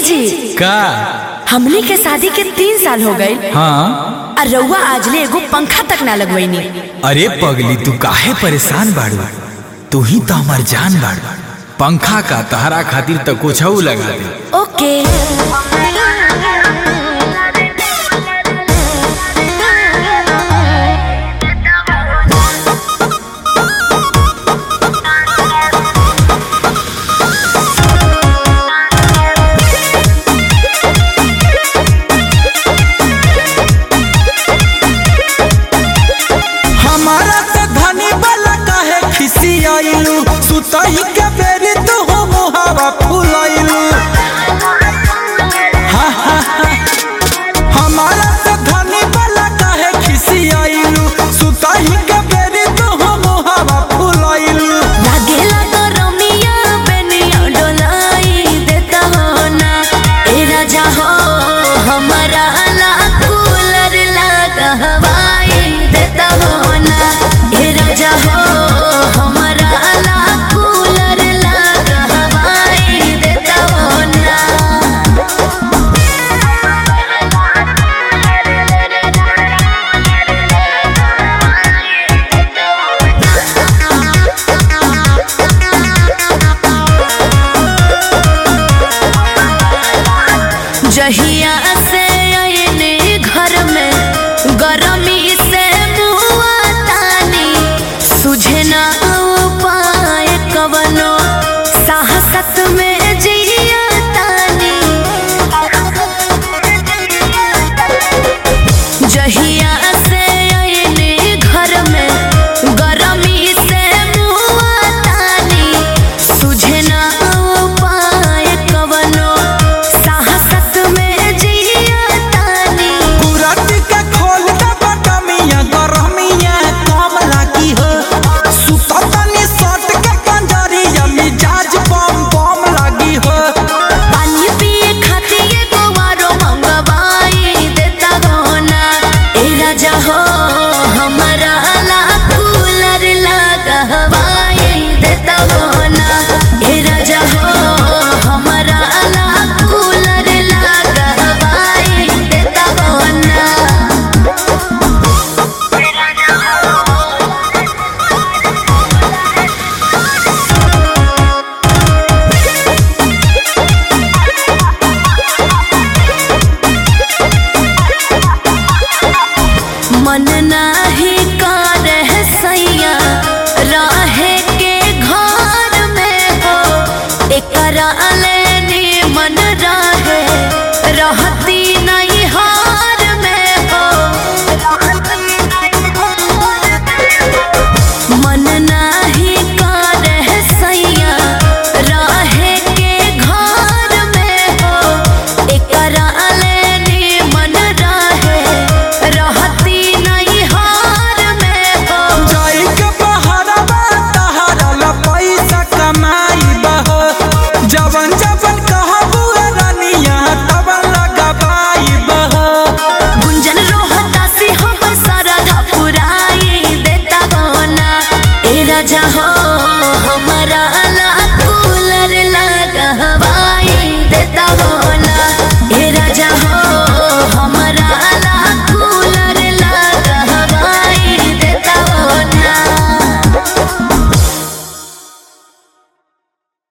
जी का हमनी के शादी के तीन साल हो गए हाँ और रउआ आजले एगो पंखा तक ना लगवैनी अरे पगली तू काहे परेशान बाड़ू तू ही तो हमार जान बाड़ू पंखा का तहरा खातिर तो कुछ लगा दे ओके हमारा से धनी वाला काहे खिसी आइलू सुतही के बेरी तू हो मुहावा फुलाइलू हा, हा, हा। हमारा से धनी वाला काहे खिसी आइलू सुतही के बेरी तू हो मुहावा फुलाइलू लागेला तो रमिया बेनिया डोलाई देता हो ना ए राजा हो हमारा ला कूलर लगा हवाई देता हो ना ए राजा हो हमारा ला कूलर लगा हवाई देता हो ना जहिया से आईने घर में गरमी से मुआ तानी सुझे ना उपाय कवनो साहसत में जिया तानी जहिया से आईने घर में गरमी से मुआ तानी सुझे ना उपाय कवनो साहसत में जिया तानी कुराती के खोल दे बटमिया गरमिया कम लागी हो सुततनी सट के पंजरिया मिजाज बम बम लागी हो पानी पिए खातिर एगो आरो मंगवाई देता हो ना ए राजा हो हमारा ला कूलर लगा हवाई देता हो ना ए राजा हो हमारा ला कूलर लगा हवाई देता हो ना मन नाही करे सैया रहे के घर में हो एकरा लेनी मन रहे रहत